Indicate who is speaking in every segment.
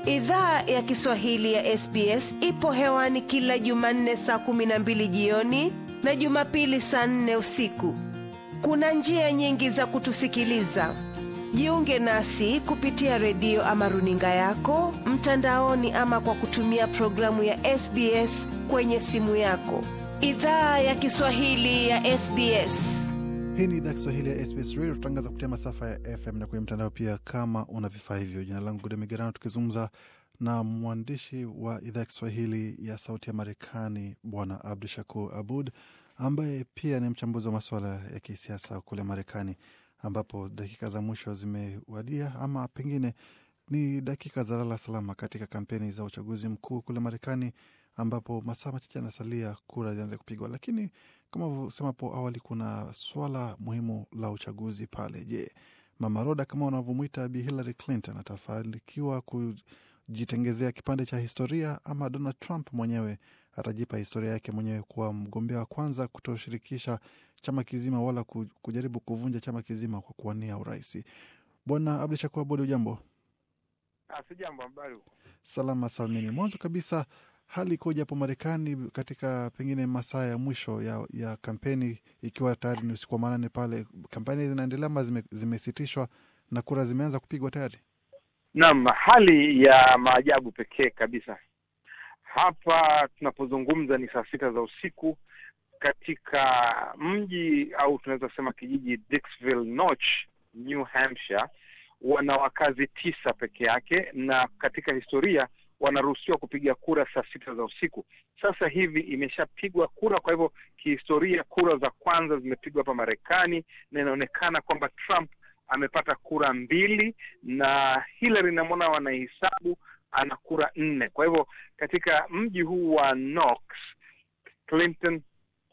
Speaker 1: Idhaa ya Kiswahili ya SBS ipo hewani kila Jumanne saa kumi na mbili jioni na Jumapili saa nne usiku. Kuna njia nyingi za kutusikiliza. Jiunge nasi kupitia redio ama runinga yako mtandaoni, ama kwa kutumia programu ya SBS kwenye simu yako. Idhaa ya Kiswahili ya SBS.
Speaker 2: Hii ni idhaa Kiswahili ya SBS Radio, tutangaza kupitia masafa ya FM na kwenye mtandao pia, kama una vifaa hivyo. Jina langu Gude Migerano, tukizungumza na mwandishi wa idhaa ya Kiswahili ya Sauti ya Marekani Bwana Abdu Shakur Abud, ambaye pia ni mchambuzi wa masuala ya kisiasa kule Marekani, ambapo dakika za mwisho zimewadia ama pengine ni dakika za lala salama katika kampeni za uchaguzi mkuu kule Marekani, ambapo masaa machache yanasalia kura zianze kupigwa. Lakini kama ulivyosema hapo awali, kuna swala muhimu la uchaguzi pale. Je, Mama Roda kama wanavyomwita Bi Hillary Clinton atafanikiwa kujitengezea kipande cha historia ama Donald Trump mwenyewe atajipa historia yake mwenyewe kuwa mgombea wa kwanza kutoshirikisha chama kizima wala kujaribu kuvunja chama kizima kwa kuwania urais? Bwana Abdu Shakur Abud, ujambo?
Speaker 3: Si jambo, habari?
Speaker 2: Salama salmini. Mwanzo kabisa, hali ikoje hapo Marekani katika pengine masaa ya mwisho ya, ya kampeni, ikiwa tayari ni usiku wa manane pale, kampeni zinaendelea ama zime, zimesitishwa na kura zimeanza kupigwa tayari?
Speaker 3: Naam, hali ya maajabu pekee kabisa. Hapa tunapozungumza ni saa sita za usiku katika mji au tunaweza kusema kijiji Dixville Notch, New Hampshire wana wakazi tisa peke yake, na katika historia wanaruhusiwa kupiga kura saa sita za usiku. Sasa hivi imeshapigwa kura, kwa hivyo kihistoria kura za kwanza zimepigwa hapa Marekani, na inaonekana kwamba Trump amepata kura mbili na Hillary namwona wanahesabu ana kura nne. Kwa hivyo katika mji huu wa Knox, Clinton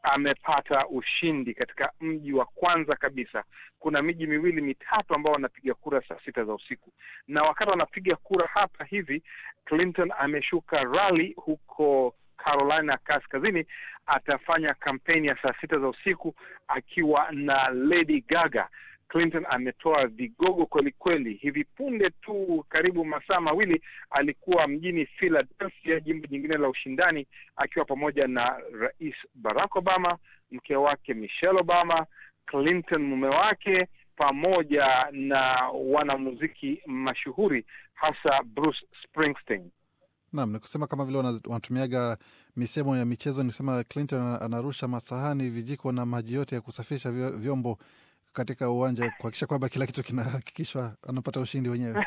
Speaker 3: amepata ushindi katika mji wa kwanza kabisa. Kuna miji miwili mitatu ambao wanapiga kura saa sita za usiku, na wakati wanapiga kura hapa hivi, Clinton ameshuka rally huko Carolina Kaskazini, atafanya kampeni ya saa sita za usiku akiwa na Lady Gaga. Clinton ametoa vigogo kweli kweli. Hivi punde tu, karibu masaa mawili, alikuwa mjini Philadelphia, jimbo jingine la ushindani, akiwa pamoja na Rais Barack Obama, mke wake Michelle Obama, Clinton mume wake, pamoja na wanamuziki mashuhuri hasa Bruce Springsteen.
Speaker 2: Naam, ni kusema kama vile wanatumiaga misemo ya michezo, ni kusema Clinton anarusha masahani, vijiko na maji yote ya kusafisha vyombo katika uwanja kuhakikisha kwamba kila kitu kinahakikishwa anapata ushindi wenyewe.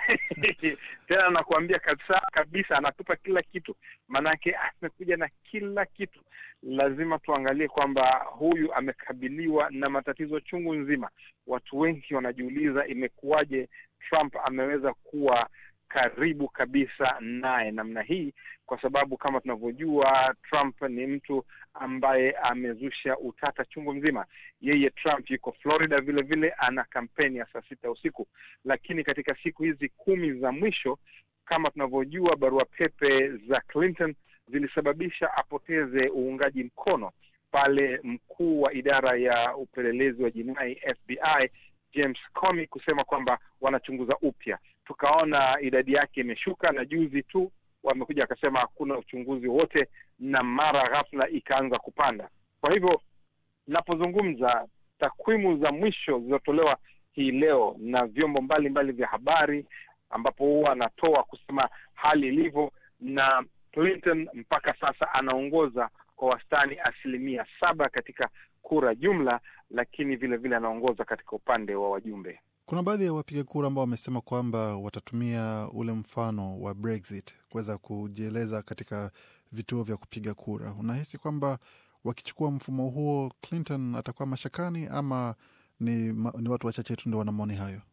Speaker 3: Tena nakuambia kabisa kabisa, anatupa kila kitu, maanake amekuja na kila kitu. Lazima tuangalie kwamba huyu amekabiliwa na matatizo chungu nzima. Watu wengi wanajiuliza imekuwaje Trump ameweza kuwa karibu kabisa naye namna hii, kwa sababu kama tunavyojua Trump ni mtu ambaye amezusha utata chungu mzima. Yeye Trump yuko Florida vile vile, ana kampeni ya saa sita usiku, lakini katika siku hizi kumi za mwisho, kama tunavyojua, barua pepe za Clinton zilisababisha apoteze uungaji mkono pale mkuu wa idara ya upelelezi wa jinai FBI James Comey kusema kwamba wanachunguza upya. Tukaona idadi yake imeshuka, na juzi tu wamekuja wakasema hakuna uchunguzi wowote, na mara ghafla ikaanza kupanda. Kwa hivyo napozungumza, takwimu za mwisho zilizotolewa hii leo na vyombo mbalimbali vya habari, ambapo huwa anatoa kusema hali ilivyo, na Clinton mpaka sasa anaongoza kwa wastani asilimia saba katika kura jumla, lakini vile vile anaongoza katika upande wa wajumbe.
Speaker 2: Kuna baadhi ya wapiga kura ambao wamesema kwamba watatumia ule mfano wa Brexit kuweza kujieleza katika vituo vya kupiga kura. Unahisi kwamba wakichukua mfumo huo Clinton atakuwa mashakani ama ni, ni watu wachache tu ndio wana maoni hayo?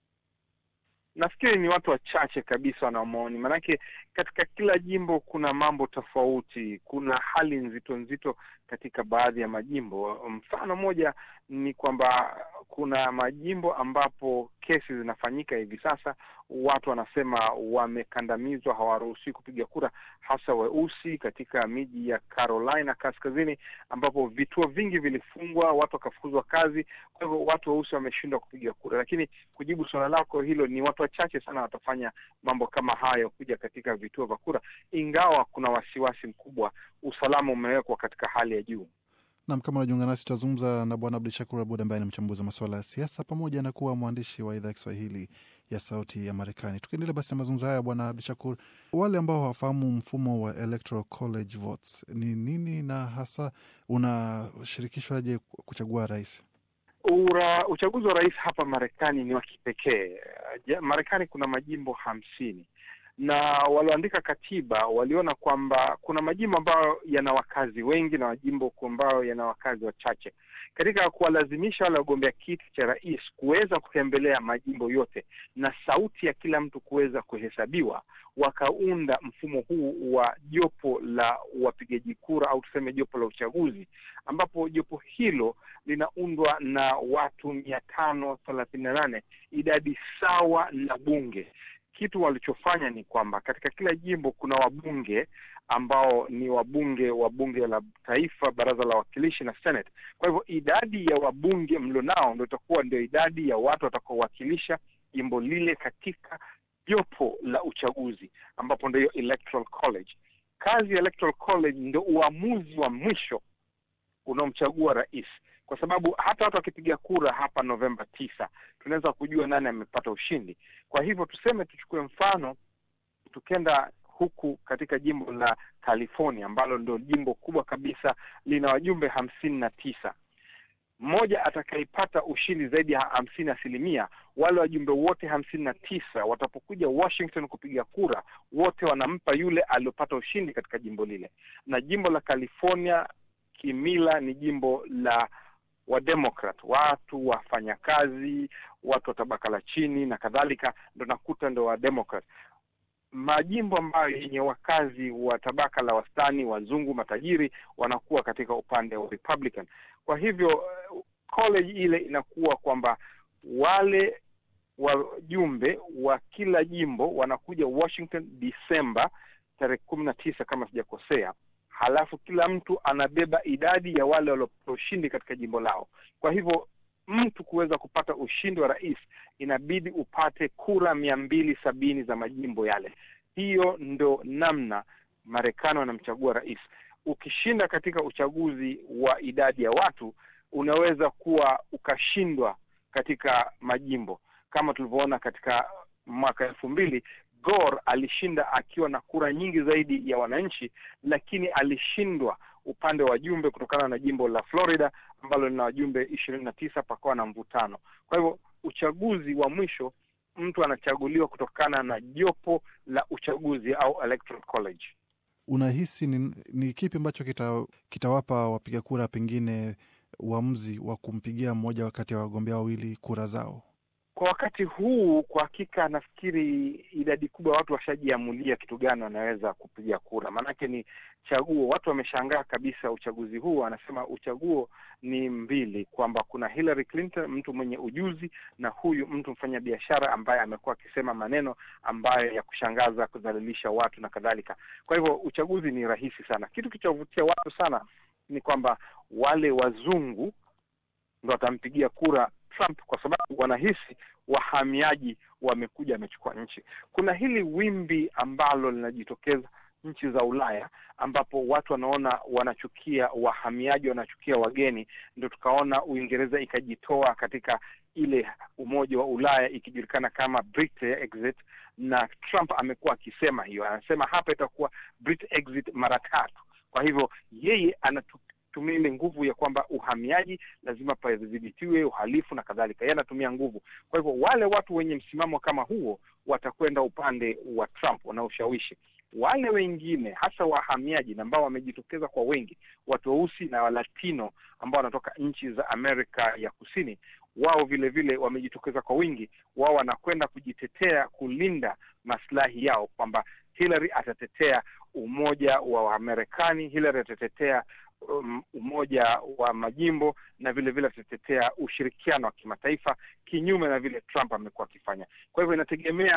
Speaker 3: Nafikiri ni watu wachache kabisa wana maoni, maanake katika kila jimbo kuna mambo tofauti, kuna hali nzito nzito katika baadhi ya majimbo. Mfano moja ni kwamba kuna majimbo ambapo kesi zinafanyika hivi sasa, watu wanasema wamekandamizwa, hawaruhusiwi kupiga kura, hasa weusi katika miji ya Carolina kaskazini, ambapo vituo vingi vilifungwa, watu wakafukuzwa kazi. Kwa hivyo watu weusi wameshindwa kupiga kura. Lakini kujibu suala lako hilo, ni watu wachache sana watafanya mambo kama hayo, kuja katika vituo vya kura, ingawa kuna wasiwasi mkubwa, usalama umewekwa katika hali ya juu.
Speaker 2: Nam, kama unajiunga nasi, tutazungumza na Bwana Abdu Shakur Abud ambaye ni mchambuzi wa masuala ya siasa pamoja na kuwa mwandishi wa idhaa ya Kiswahili ya Sauti ya Marekani. Tukiendelea basi na mazungumzo haya, Bwana Abdu Shakur, wale ambao hawafahamu mfumo wa Electoral College votes ni nini na hasa unashirikishwaje kuchagua rais?
Speaker 3: Ura, uchaguzi wa rais hapa Marekani ni wa kipekee. Marekani kuna majimbo hamsini na walioandika katiba waliona kwamba kuna majimbo ambayo yana wakazi wengi na majimbo ambayo yana wakazi wachache. Katika kuwalazimisha wale wagombea kiti cha rais kuweza kutembelea majimbo yote na sauti ya kila mtu kuweza kuhesabiwa, wakaunda mfumo huu wa jopo la wapigaji kura au tuseme jopo la uchaguzi, ambapo jopo hilo linaundwa na watu mia tano thelathini na nane, idadi sawa na bunge. Kitu walichofanya ni kwamba katika kila jimbo kuna wabunge ambao ni wabunge wa bunge la taifa, baraza la wawakilishi na Senate. Kwa hivyo idadi ya wabunge mlionao ndio itakuwa ndio idadi ya watu watakaowakilisha jimbo lile katika jopo la uchaguzi, ambapo ndio Electoral College. Kazi ya Electoral College ndio uamuzi wa mwisho unaomchagua rais kwa sababu hata watu wakipiga kura hapa Novemba tisa tunaweza kujua nani amepata ushindi. Kwa hivyo tuseme, tuchukue mfano, tukenda huku katika jimbo la California ambalo ndio jimbo kubwa kabisa, lina wajumbe hamsini na tisa. Mmoja atakayepata ushindi zaidi ya hamsini asilimia, wale wajumbe wote hamsini na tisa watapokuja Washington kupiga kura, wote wanampa yule aliyopata ushindi katika jimbo lile. Na jimbo la California kimila ni jimbo la Wademokrat, watu wafanyakazi, watu wa tabaka la chini na kadhalika, ndo nakuta ndo Wademokrat. Majimbo ambayo yenye wakazi wa tabaka la wastani, wazungu, matajiri, wanakuwa katika upande wa Republican. Kwa hivyo college ile inakuwa kwamba wale wajumbe wa kila jimbo wanakuja Washington Disemba tarehe kumi na tisa kama sijakosea halafu kila mtu anabeba idadi ya wale waliopata ushindi katika jimbo lao. Kwa hivyo mtu kuweza kupata ushindi wa rais inabidi upate kura mia mbili sabini za majimbo yale. Hiyo ndo namna Marekani wanamchagua rais. Ukishinda katika uchaguzi wa idadi ya watu, unaweza kuwa ukashindwa katika majimbo kama tulivyoona katika mwaka elfu mbili Gore alishinda akiwa na kura nyingi zaidi ya wananchi, lakini alishindwa upande wa wajumbe kutokana na jimbo la Florida ambalo lina wajumbe ishirini na tisa, pakawa na mvutano. Kwa hivyo uchaguzi wa mwisho mtu anachaguliwa kutokana na jopo la uchaguzi au electoral college.
Speaker 2: Unahisi ni, ni kipi ambacho kita, kitawapa wapiga kura pengine uamuzi wa kumpigia mmoja kati ya wagombea wawili kura zao?
Speaker 3: Kwa wakati huu kwa hakika, nafikiri idadi kubwa ya watu washajiamulia kitu gani wanaweza kupiga kura, maanake ni chaguo. Watu wameshangaa kabisa uchaguzi huu, wanasema uchaguo ni mbili, kwamba kuna Hillary Clinton, mtu mwenye ujuzi, na huyu mtu mfanya biashara ambaye amekuwa akisema maneno ambayo ya kushangaza, kudhalilisha watu na kadhalika. Kwa hivyo uchaguzi ni rahisi sana. Kitu kilichovutia watu sana ni kwamba wale wazungu ndo watampigia kura Trump kwa sababu wanahisi wahamiaji wamekuja wamechukua nchi. Kuna hili wimbi ambalo linajitokeza nchi za Ulaya ambapo watu wanaona wanachukia wahamiaji, wanachukia wageni. Ndio tukaona Uingereza ikajitoa katika ile umoja wa Ulaya ikijulikana kama Brexit, na Trump amekuwa akisema hiyo, anasema hapa itakuwa Brexit mara tatu. Kwa hivyo yeye anatu tumia ile nguvu ya kwamba uhamiaji lazima padhibitiwe, uhalifu na kadhalika. Yeye anatumia nguvu. Kwa hivyo wale watu wenye msimamo kama huo watakwenda upande wa Trump wanaoshawishi. Wale wengine hasa wahamiaji ambao wamejitokeza kwa wengi, watu weusi na Walatino ambao wanatoka nchi za Amerika ya Kusini, wao vile vile wamejitokeza kwa wingi. Wao wanakwenda kujitetea, kulinda maslahi yao, kwamba Hillary atatetea umoja wa Wamarekani, Hillary atatetea Um, umoja wa majimbo na vile vile atatetea ushirikiano wa kimataifa, kinyume na vile Trump amekuwa akifanya. Kwa hivyo inategemea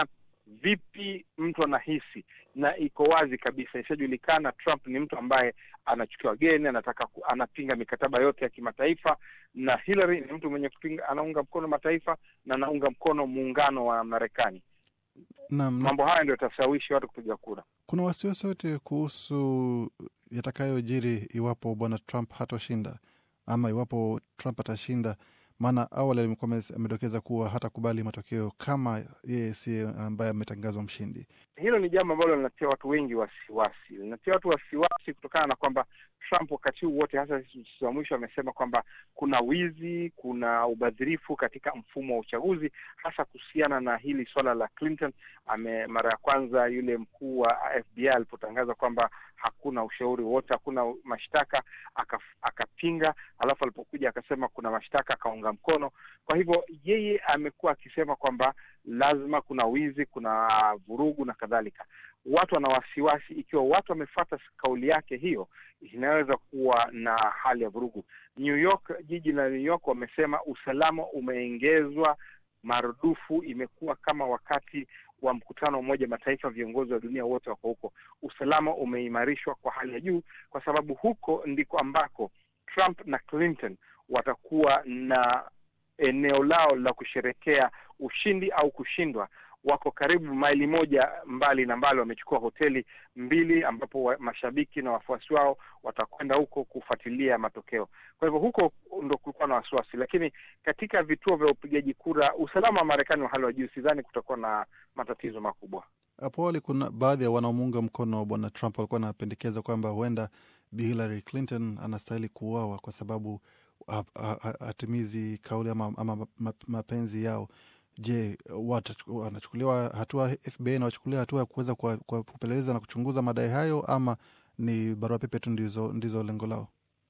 Speaker 3: vipi mtu anahisi, na iko wazi kabisa, ishajulikana Trump ni mtu ambaye anachukua wageni, anataka ku, anapinga mikataba yote ya kimataifa, na Hillary ni mtu mwenye kupinga, anaunga mkono mataifa na anaunga mkono muungano wa Marekani.
Speaker 2: Naam, na
Speaker 3: Mambo haya ndio yatashawishi watu kupiga kura.
Speaker 2: kuna wasiwasi wote kuhusu yatakayojiri iwapo bwana Trump hatoshinda ama iwapo Trump atashinda? Maana awali alikuwa ame- amedokeza kuwa hatakubali matokeo kama yeye si ambaye ametangazwa mshindi.
Speaker 3: Hilo ni jambo ambalo linatia watu wengi wasiwasi, linatia watu wasiwasi kutokana na kwamba Trump wakati huu wote, hasa siku za mwisho, amesema kwamba kuna wizi, kuna ubadhirifu katika mfumo wa uchaguzi, hasa kuhusiana na hili swala la Clinton. Ame mara ya kwanza yule mkuu wa FBI alipotangaza kwamba hakuna ushauri wote, hakuna mashtaka, aka- akapinga, alafu alipokuja akasema kuna mashtaka, akaunga mkono. Kwa hivyo yeye amekuwa akisema kwamba lazima kuna wizi, kuna vurugu na kadhalika. Watu wana wasiwasi, ikiwa watu wamefuata kauli yake hiyo, inaweza kuwa na hali ya vurugu. New York, jiji la New York, wamesema usalama umeongezwa marudufu, imekuwa kama wakati wa mkutano wa Umoja Mataifa, viongozi wa dunia wote wako huko. Usalama umeimarishwa kwa hali ya juu, kwa sababu huko ndiko ambako Trump na Clinton watakuwa na eneo lao la kusherekea ushindi au kushindwa. Wako karibu maili moja mbali na mbali, wamechukua hoteli mbili ambapo wa, mashabiki na wafuasi wao watakwenda huko kufuatilia matokeo. Kwa hivyo huko ndo kulikuwa na wasiwasi, lakini katika vituo vya upigaji kura usalama wa Marekani wa hali wa juu, sidhani kutakuwa na matatizo makubwa.
Speaker 2: Hapo awali kuna baadhi ya wanaomuunga mkono bwana Trump walikuwa wanapendekeza kwamba huenda Bi Hillary Clinton anastahili kuuawa kwa sababu ha- ha- ha- hatimizi kauli ama, ama ma- mapenzi yao. Je, wata- wanachukuliwa hatua FBI na wachukulia hatua ya kuweza kwa- kwa kupeleleza na kuchunguza madai hayo ama ni barua pepe tu ndizo, ndizo lengo lao?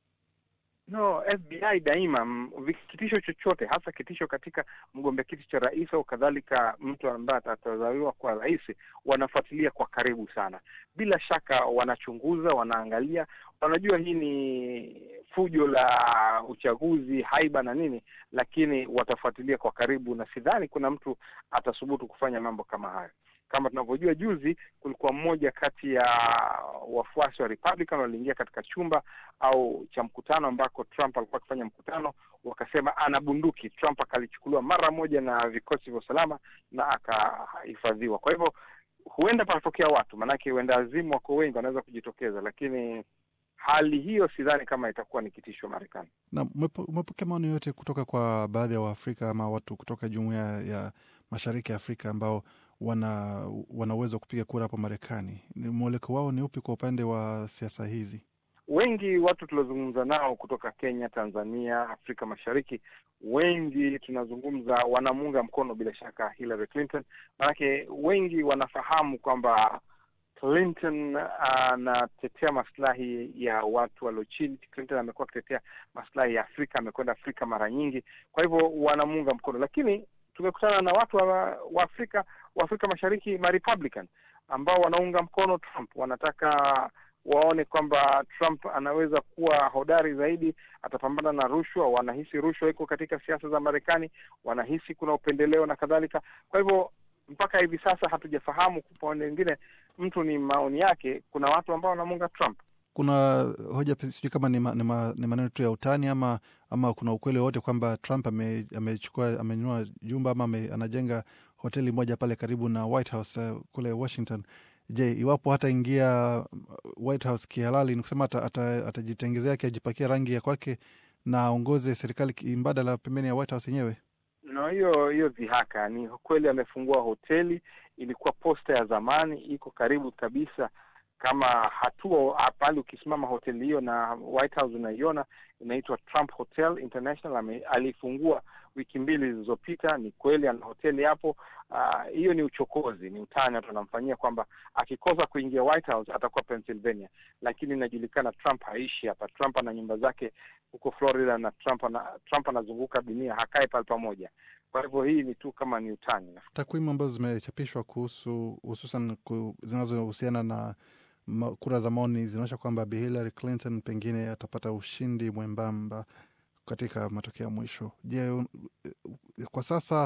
Speaker 3: No, FBI daima m- vi- kitisho chochote, hasa kitisho katika mgombea kiti cha rais au kadhalika, mtu ambaye atatazaliwa kwa rais, wanafuatilia kwa karibu sana. Bila shaka wanachunguza, wanaangalia, wanajua hii ni fujo la uchaguzi, haiba na nini, lakini watafuatilia kwa karibu, na sidhani kuna mtu atasubutu kufanya mambo kama hayo. Kama tunavyojua, juzi kulikuwa mmoja kati ya wafuasi wa Republican waliingia katika chumba au cha mkutano ambako Trump alikuwa akifanya mkutano, wakasema ana bunduki. Trump akalichukuliwa mara moja na vikosi vya usalama na akahifadhiwa. Kwa hivyo huenda panatokea watu, maanake huenda azimu wako wengi, wanaweza kujitokeza, lakini hali hiyo sidhani kama itakuwa ni kitisho Marekani.
Speaker 2: Na umepo- umepokea maoni yote kutoka kwa baadhi ya Waafrika ama watu kutoka jumuiya ya mashariki ya Afrika ambao wana wana uwezo wa kupiga kura hapo Marekani? Ni mweleko wao ni upi kwa upande wa siasa hizi?
Speaker 3: Wengi watu tuliozungumza nao kutoka Kenya, Tanzania, Afrika Mashariki, wengi tunazungumza wanamuunga mkono bila shaka Hillary Clinton, maanake wengi wanafahamu kwamba Clinton anatetea maslahi ya watu walio chini. Clinton amekuwa akitetea maslahi ya Afrika, amekwenda Afrika mara nyingi, kwa hivyo wanamuunga mkono. Lakini tumekutana na watu wa, wa Afrika wa Afrika Mashariki ma Republican ambao wanaunga mkono Trump, wanataka waone kwamba Trump anaweza kuwa hodari zaidi, atapambana na rushwa. Wanahisi rushwa iko katika siasa za Marekani, wanahisi kuna upendeleo na kadhalika. Kwa hivyo mpaka hivi sasa hatujafahamu kwa upande mwingine, mtu ni maoni yake. Kuna watu ambao wanamuunga Trump.
Speaker 2: Kuna hoja pe- sijui kama ni, ma, ni, ma, ni maneno tu ya utani ama ama kuna ukweli wowote kwamba Trump ame- amechukua amenunua jumba ama ame, anajenga hoteli moja pale karibu na White House uh, kule Washington. Je, iwapo hataingia White House kihalali, ni kusema ata- ata- atajitengezea ata akiajipakia rangi ya kwake na aongoze serikali ki- mbadala pembeni ya White House yenyewe?
Speaker 3: No, hiyo hiyo dhihaka. Ni kweli amefungua hoteli, ilikuwa posta ya zamani, iko karibu kabisa kama hatua pale. Ukisimama hoteli hiyo na White House unaiona, inaitwa Trump Hotel International. Ame, alifungua wiki mbili zilizopita. Ni kweli ana hoteli hapo. Ah, Hiyo ni uchokozi, ni utani watu wanamfanyia kwamba akikosa kuingia White House atakuwa Pennsylvania, lakini inajulikana Trump haishi hapa. Trump ana nyumba zake huko Florida na Trump ana, Trump anazunguka dunia, hakae pale pamoja. Kwa hivyo hii ni tu kama ni utani.
Speaker 2: Takwimu ambazo zimechapishwa kuhusu hususan ku, zinazohusiana na ma, kura za maoni zinaonyesha kwamba Bi Hillary Clinton pengine atapata ushindi mwembamba katika matokeo ya mwisho. Je, un- kwa sasa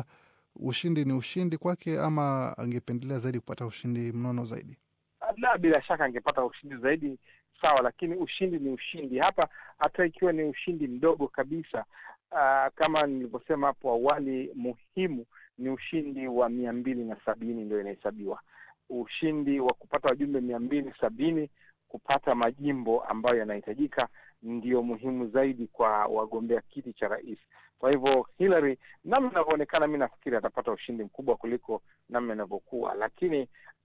Speaker 2: ushindi ni ushindi kwake, ama angependelea zaidi kupata ushindi mnono zaidi?
Speaker 3: La, bila shaka angepata ushindi zaidi, sawa, lakini ushindi ni ushindi hapa, hata ikiwa ni ushindi mdogo kabisa. Uh, kama nilivyosema hapo awali, muhimu ni ushindi wa mia mbili na sabini ndio inahesabiwa ushindi wa kupata wajumbe mia mbili sabini kupata majimbo ambayo yanahitajika ndio muhimu zaidi kwa wagombea kiti cha rais. Kwa hivyo Hillary, namna inavyoonekana, mi nafikiri atapata ushindi mkubwa kuliko namna inavyokuwa, lakini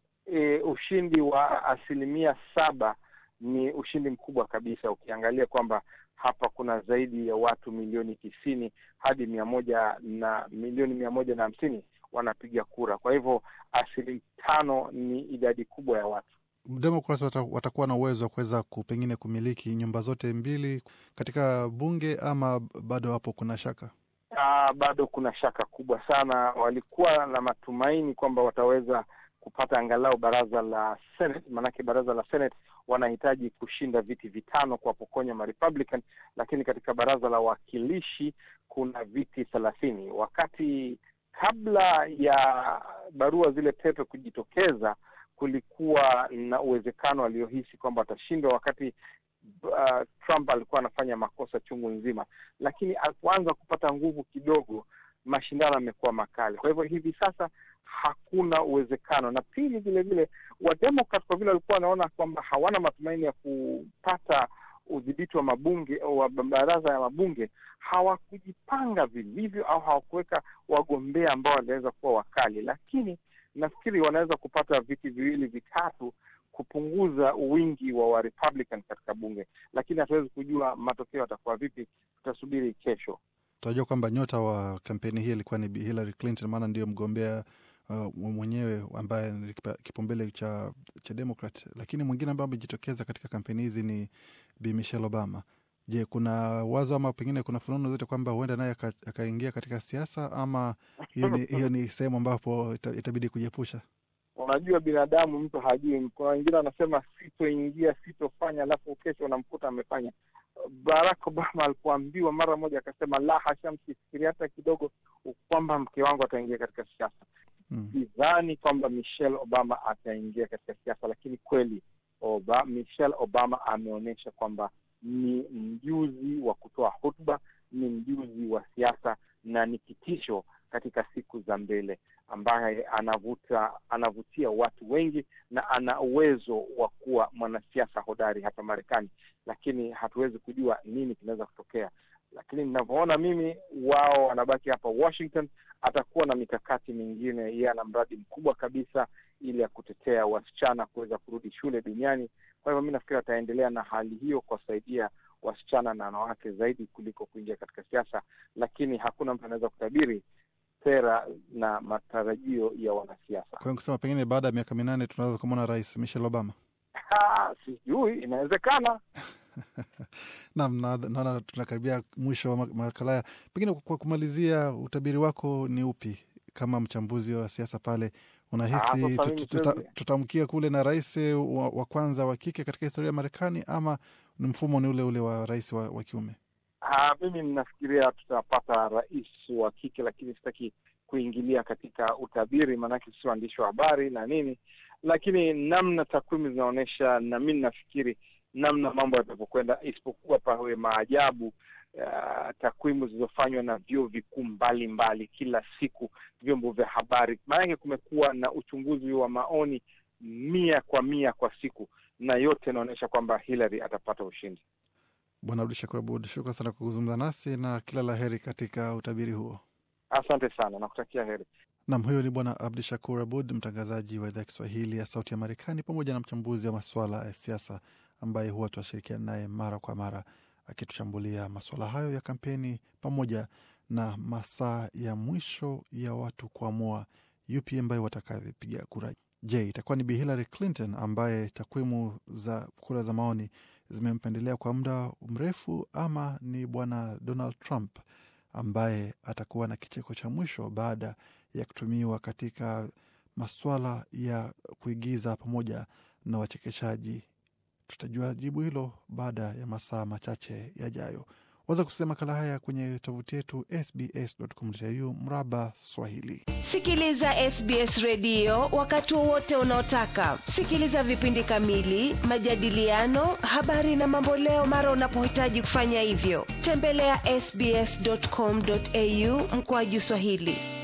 Speaker 3: e, ushindi wa asilimia saba ni ushindi mkubwa kabisa, ukiangalia kwamba hapa kuna zaidi ya watu milioni tisini hadi mia moja na milioni mia moja na hamsini wanapiga kura. Kwa hivyo asilimia tano ni idadi kubwa ya watu.
Speaker 2: Democrats watakuwa na uwezo wa kuweza pengine kumiliki nyumba zote mbili katika bunge ama bado hapo kuna shaka?
Speaker 3: Aa, bado kuna shaka kubwa sana. Walikuwa na matumaini kwamba wataweza kupata angalau baraza la Senate, maanake baraza la Senate wanahitaji kushinda viti vitano kuwapokonya Marepublican, lakini katika baraza la wawakilishi kuna viti thelathini. Wakati kabla ya barua zile pepe kujitokeza, kulikuwa na uwezekano aliohisi kwamba atashindwa, wakati uh, Trump alikuwa anafanya makosa chungu nzima, lakini alipoanza kupata nguvu kidogo, mashindano yamekuwa makali. Kwa hivyo hivi sasa hakuna uwezekano, na pili, vile vile Wademokrat kwa vile walikuwa wanaona kwamba hawana matumaini ya kupata udhibiti wa mabunge wa baraza ya mabunge, hawakujipanga vilivyo au hawakuweka wagombea ambao wanaweza kuwa wakali, lakini nafikiri wanaweza kupata viti viwili vitatu kupunguza wingi wa wa Republican katika bunge, lakini hatuwezi kujua matokeo yatakuwa vipi. Tutasubiri kesho.
Speaker 2: Tunajua kwamba nyota wa kampeni hii ilikuwa ni Hillary Clinton, maana ndiyo mgombea uh, mwenyewe ambaye ni kipaumbele cha, cha Democrat, lakini mwingine ambaye amejitokeza katika kampeni hizi ni Bi Michelle Obama. Je, kuna wazo ama pengine kuna fununu zote kwamba huenda naye akaingia katika siasa ama hiyo ni, hiyo ni sehemu ambapo itabidi kujiepusha?
Speaker 3: Unajua, binadamu mtu hajui. Kuna wengine wanasema sitoingia, sitofanya, alafu kesho unamkuta amefanya. Barack Obama alipoambiwa mara moja akasema la hasha, msifikiri hata kidogo kwamba mke wangu ataingia katika siasa. Sidhani hmm, kwamba Michelle Obama ataingia katika siasa, lakini kweli Oba, Michelle Obama ameonyesha kwamba ni mjuzi wa kutoa hotuba, ni mjuzi wa siasa na ni kitisho katika siku za mbele, ambaye anavuta anavutia watu wengi na ana uwezo wa kuwa mwanasiasa hodari hapa Marekani, lakini hatuwezi kujua nini kinaweza kutokea. Lakini ninavyoona mimi, wao wanabaki hapa Washington. Atakuwa na mikakati mingine, yeye ana mradi mkubwa kabisa ili ya kutetea wasichana kuweza kurudi shule duniani. Kwa hivyo mi nafikiri ataendelea na hali hiyo kuwasaidia wasichana na wanawake zaidi kuliko kuingia katika siasa, lakini hakuna mtu anaweza kutabiri sera na matarajio ya wanasiasa.
Speaker 2: Kwa hiyo kusema pengine baada ya miaka minane tunaweza kumwona Rais Michelle Obama.
Speaker 3: Sijui, inawezekana.
Speaker 2: Naam, naona tunakaribia mwisho wa makala haya. Pengine kwa kumalizia, utabiri wako ni upi kama mchambuzi wa siasa pale? Unahisi tutamkia kule na rais wa, wa kwanza wa kike katika historia ya Marekani ama ni mfumo ni ule ule wa rais wa, wa kiume?
Speaker 3: Ha, mimi ninafikiria tutapata rais wa kike, lakini sitaki kuingilia katika utabiri, maanake si waandishi wa habari na nini, lakini namna takwimu zinaonyesha, na mi ninafikiri namna mambo yatavyokwenda, isipokuwa pawe maajabu Uh, takwimu zilizofanywa na vyuo vikuu mbalimbali kila siku, vyombo vya habari, maanake kumekuwa na uchunguzi wa maoni mia kwa mia kwa siku, na yote inaonyesha kwamba Hillary atapata ushindi.
Speaker 2: Bwana Abdu Shakur Abud, shukran sana kwa kuzungumza nasi na kila la heri katika utabiri huo.
Speaker 3: Asante sana, nakutakia heri.
Speaker 2: Nam, huyo ni Bwana Abdu Shakur Abud, mtangazaji wa idhaa ya Kiswahili ya Sauti ya Marekani, pamoja na mchambuzi wa masuala ya siasa ambaye huwa tunashirikiana naye mara kwa mara akituchambulia masuala hayo ya kampeni pamoja na masaa ya mwisho ya watu kuamua yupi ambaye watakavipiga kura. Je, itakuwa ni Bi Hillary Clinton ambaye takwimu za kura za maoni zimempendelea kwa muda mrefu, ama ni Bwana Donald Trump ambaye atakuwa na kicheko cha mwisho baada ya kutumiwa katika maswala ya kuigiza pamoja na wachekeshaji? Tutajua jibu hilo baada ya masaa machache yajayo. Waza kusikia makala haya kwenye tovuti yetu sbs.com.au mraba Swahili.
Speaker 1: Sikiliza SBS redio wakati wowote unaotaka. Sikiliza vipindi kamili, majadiliano, habari na mamboleo mara unapohitaji kufanya hivyo. Tembelea ya sbs.com.au mkoaju Swahili.